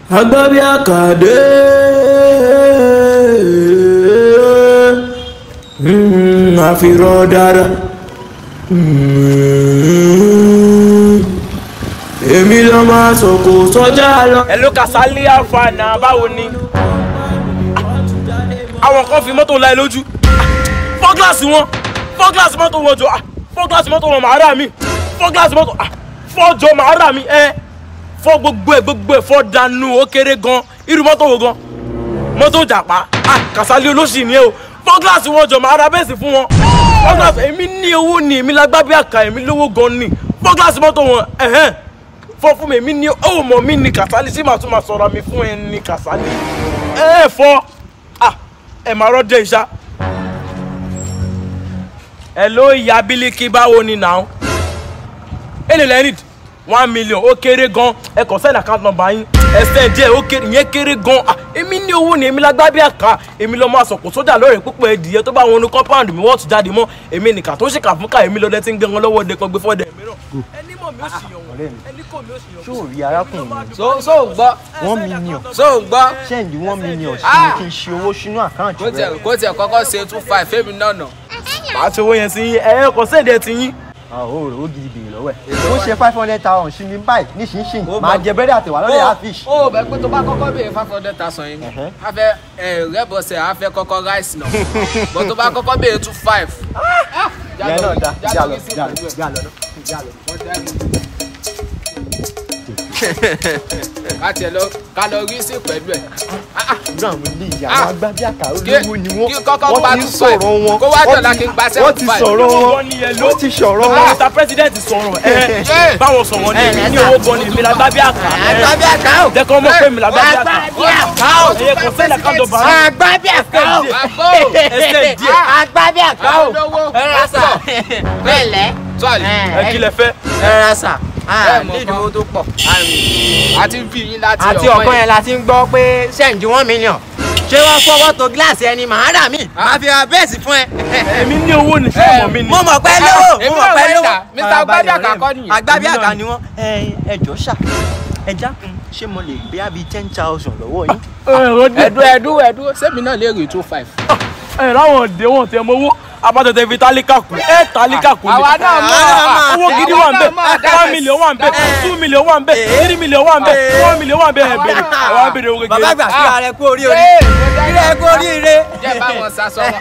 agbábí àkàdé àfihàn dára èmi ló máa sọ̀kò sọ́jà lọ. ẹ ló Kasali àǹfààní báwo ni àwọn kan fi mọ́tò láì lójú fọ́ gíláàsì wọn fọ́ gíláàsì mọ́tò wọn jọ fọ́ gíláàsì mọ́tò wọn màá rà mí fọ́ gíláàsì mọ́tò fọ́ jọ màá rà mí ẹ fọ́ gbogbo ẹ gbogbo ẹ fọ́ dànù ó kéré gan irú mọ́tò wo gan mọ́tò jàpá Kasali olóṣì ni ẹ o fọ́ gíláàsì wọn jọ màá ra bẹ́ẹ̀sì fún wọn fọ́ gíláàsì èmi ní owó ni èmi lágbá bí àkà èmi lówó gan ni fọ́ gíláàsì mọ́tò wọn ẹ̀hẹ́n fọ́ fún mi èmi ní ó mọ̀ mí ní Kasali sí màá tún máa sọ̀rọ̀ mi fún ẹ ní Kasali ẹ fọ́ ẹ máa rọ́jẹ́ ìṣá ẹ ló ìyá bílíkì báwo ni nà ó èlé lẹ́rìd one million ó kéré gan ẹ kàn send account number yín ẹ send díẹ̀ ó kéré ìyẹn kéré gan èmi ní owó ni èmi lágbá bí àká èmi lọ́ọ́ máa sọ̀kò sójà lọ́rẹ̀ púpọ̀ ẹ̀dìyẹ tó bá wọn ní compound mi wọ́n tún jáde mọ́ èmi nìkan tó ṣèkà fún ká èmi lọ́dẹ tí ń gbé wọn lọ́wọ́ de kan gbé fọ́dẹ mìíràn ẹni mọ̀ mi ó sì yàn wọ́n ẹni kò mi ó sì yàn ṣó rí arákùnrin mi so so gbọ́ one million so gbọ́ ṣẹ́ǹdì one million sí ni kí n ṣe owó sínú àkáǹtì kó tiẹ̀ rẹ. kó tiẹ̀ kọ́kọ́ ṣe two five fẹ́mi náà nà. máa ṣe owó yẹn sí yín ẹ kàn send ẹ ti yín àwọn òrò ó gidi bèrè lọ́wọ́ ẹ̀ ó ṣe five hundred thousand sí mi báyìí nísinsìnyí máa jẹ bẹ́rẹ̀ àtẹ̀wá lọ́lẹ̀ àfish. ó bẹ pé tó bá kọ́kọ́ béèrè five hundred thousand yìí Ẹ̀hẹ́. a fẹ́ ẹ rẹ́bọ̀sẹ̀ a fẹ́ kọ́kọ́ rice náà bọ́ tó bá kọ́kọ́ béèrè two five. ìyẹn náà dá jà lọ jà lọ jà lọ jà lọ. ká tiẹ̀ lọ ká lọ rí sí pẹ̀lú ẹ̀. irú àwọn ilé ìyá Ah. àwọn agbábí àkàrà Kí- olówó ni wọ́n kí kọ́kọ́ wọ́n gba ti ń two five. sọ̀rọ̀ wọn Kó wá wọ́n dọ̀la ti- kí n gba wọ́n seven ti five. sọ̀rọ̀ wọn Wọ́n ní yẹn ló- wọ́n ti sọ̀rọ̀ wọn. báwọn ta president sọ̀rọ̀ ẹ Yeah. báwọn sọ̀rọ̀ ni èmi ní owó gan ni èmi lágbá bí àká agbábí àkàrà jẹ́ kọ́ mọ̀ pé èmi lágbá bí àká ẹ̀yẹ kò send account number yín agbábí àkàrà àbó ẹsẹ̀ díẹ̀ agbábí àkàrà àwọn olówó pásítọ̀ pẹ̀lẹ́ sọ́ọ̀lì ẹ kí lẹ fẹ́ ẹ ra sà Ẹ mọ̀ ní kan. ìdúró tó pọ̀. àti bí yín láti àti ọ̀kan yẹn la ti ń gbọ́ pé ṣẹ́ǹdì one million ṣé wọ́n fọwọ́ tó gíláàsì ẹni màá rà mí máa fi ra bẹ́ẹ̀sì fún ẹ. èmi ní owó ni ṣé ọmọ mi ni mo mọ̀ pé lówó èmi mo mọ̀ náà pé wẹ̀ lówó. dà, Mr. Agbábí àkàkọ́ nìyẹn. agbábí Èmi náà àká ni. ni wọ́n. ẹ jọ̀ọ́ ṣá ẹ dákun ṣé mo lè gbé àbí ten thousand lọ́wọ́ yín. ẹ̀rọ díẹ̀ ẹ̀dú ẹ̀dú ẹ̀dú sẹ́mi náà lè rí two five. ẹ̀ láwọn òde wọn tẹ mọ owó abatẹ̀tẹ̀ fi tálíkà kù ẹ̀ tálíkà kù ni àwa náà mọ̀ owó gidi wà ń bẹ àwa náà mọ̀ one million wà ń bẹ two million wà ń bẹ three million wà ń bẹ four million wà ń bẹ ẹ̀ bẹ̀rẹ̀ àwọn abèrè owó bàbá kékeré àgbà kí ara ẹ kú orí orí Ee, kí ẹ kú orí ire. jẹ́ báwọn sasọ wọn.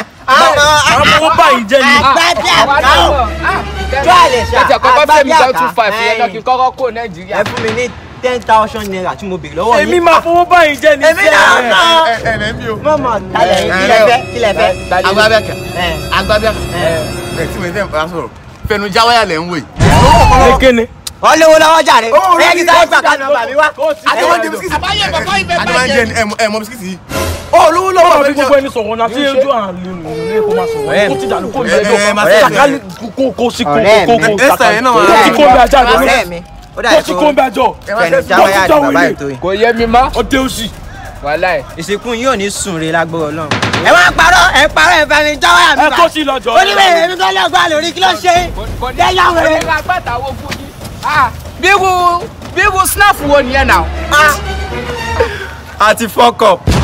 àwọn owó báyìí jẹ́ ni agbábí àwa àká náà o. mọ̀. tó àlè ṣá ẹ jẹ́ kọ́kọ́ agbábí fẹ́mi jẹ́ àká two five yẹn lọ kí n kọ́kọ́ kó ẹ Nàìjíríà. fún mi ní ten thousand naira tí mo béèrè lọ́wọ́ yín. èmi máa fowó báyìí jẹ́ ni èmi náà sẹ́ẹ̀. náà. mọ̀mọ́ talẹ̀ yín kí lẹ fẹ́ kí lẹ fẹ́. agbábíàkà ẹ agbábíàkà ẹ tí mo fẹ́ bá sọ̀rọ̀ fẹnu jáwáyà lẹ̀ ń wò yìí. kékeré wọ́n lówó lọ́wọ́ jàre. Ó, orí ẹ kí mi sáré kò gbà ká nọ́mbà mi wá. àti wọn jẹ bisikíìtì. àbáyé bàbá ibẹ̀ àti wọn jẹ ẹ mọ bisikíìtì yìí. olówó lọ́wọ́ fi gbogbo ẹni sọ̀rọ̀ náà tí ojú àlè nù ní kó máa sọ̀rọ̀ kó ti dànù kó ní Ẹ, ẹ, ẹjọ́ máa kó sọ̀rọ̀. sàkálì kó kó sí kó Ọ̀rẹ́ kó mi. kó Esther yẹn náà wà. kó sí kó bí ajá rẹ ọ̀rẹ́ mi ó dà kó sí kó bí ajọ́ fẹnu jáwáyà àti bàbá ètò yìí. kò yé mi mọ́ ọdẹ òsì wàhálà ẹ̀. ìsìnkú yìí ò ní sùn re lágbóró Ọlọ́run. ẹ wá parọ́ ẹ parọ́ ẹ fẹnu jáwáyà mi ẹ bá. kó sí lọ́jọ́ oníwèé èmi kọ́ lọ́gbà lórí kí ló ṣe é. kò ní Dẹ́yà wẹ̀rẹ̀. kò ní agbáta wo fún yín. Ah, bírú bírú snap wo nìyẹn náà. àti fọ́kọ̀.